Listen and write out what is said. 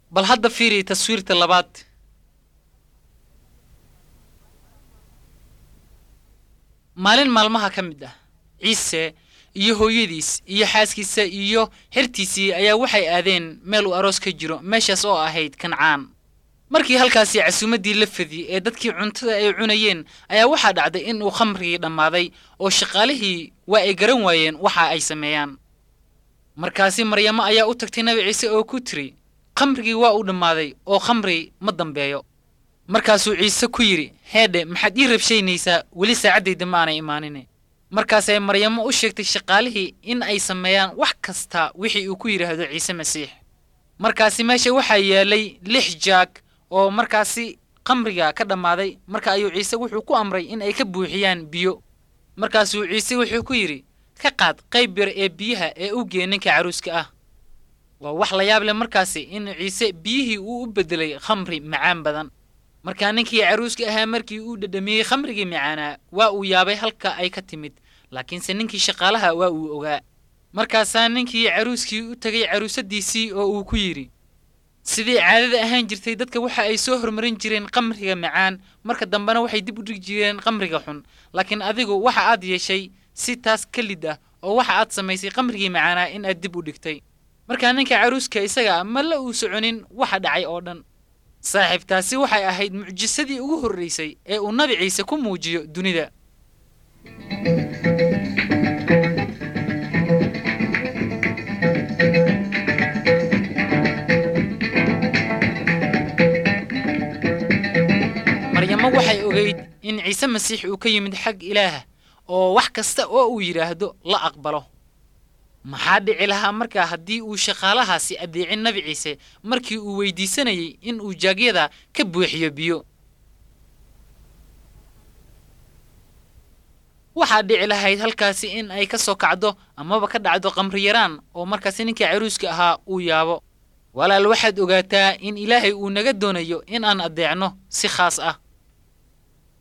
bal hadda fiiri taswiirta labaad maalin maalmaha ka mid ah ciise iyo hooyadiis iyo xaaskiisa iyo xertiisii ayaa waxay aadeen meel uu aroos ka jiro meeshaas oo ahayd kancaan markii halkaasi casuumaddii la fadiyey ee dadkii cuntada ay cunayeen ayaa waxaa dhacday in uu khamrigii dhammaaday oo shaqaalihii waa ay garan waayeen waxa ay sameeyaan markaasi maryamo ayaa u tagtay nabi ciise oo ku tiri khamrigii waa uu dhammaaday oo khamri ma dambeeyo markaasuu ciise ku yidhi heedhe maxaad ii rabshaynaysaa weli saacaddayda ma aanay imaanin markaasay maryamo u sheegtay shaqaalihii in ay sameeyaan wax kasta wixii uu ku yidhaahdo ciise masiix markaasi meesha waxaa yaalay lix jaag oo markaasi khamriga ka dhammaaday marka ayuu ciise wuxuu ku amray in ay ka buuxiyaan biyo markaasuu ciise wuxuu ku yidhi ka qaad qayb yar ee biyaha ee u gee ninka caruuska ah waa wax la yaab leh markaasi in ciise biyihii uu u beddelay khamri macaan badan markaa ninkii caruuska ahaa markii uu dhadhamiyey khamrigii macaanaa waa uu yaabay halka ay ka timid laakiinse ninkii shaqaalaha waa uu ogaa markaasaa ninkii caruuskii u tegay caruusadiisii oo uu ku yidhi sidii caadada ahaan jirtay dadka waxa ay soo hormarin jireen khamriga macaan marka dambena waxay dib u dhigi jireen khamriga xun laakiin adigu waxa aad yeeshay si taas ka lid ah oo waxa aad samaysay khamrigii macaanaa in aad dib u dhigtay markaa ninka caruuska isaga ma la uu soconin waxa dhacay oo dhan saaxiibtaasi waxay ahayd mucjisadii ugu horraysay ee uu nabi ciise ku muujiyo dunida maryamo waxay ogayd in ciise masiix uu ka yimid xag ilaah oo wax kasta oo uu yidhaahdo la aqbalo maxaa dhici lahaa markaa haddii uu shaqaalahaasi addeecin nabi ciise markii uu weydiisanayay in uu jaagyada ka buuxiyo biyo waxaa dhici lahayd halkaasi in ay ka soo kacdo amaba ka dhacdo qamri yaraan oo markaasi ninkii caruuska ahaa uu yaabo walaal waxaad ogaataa in ilaahay uu naga doonayo in aan addeecno si khaas ah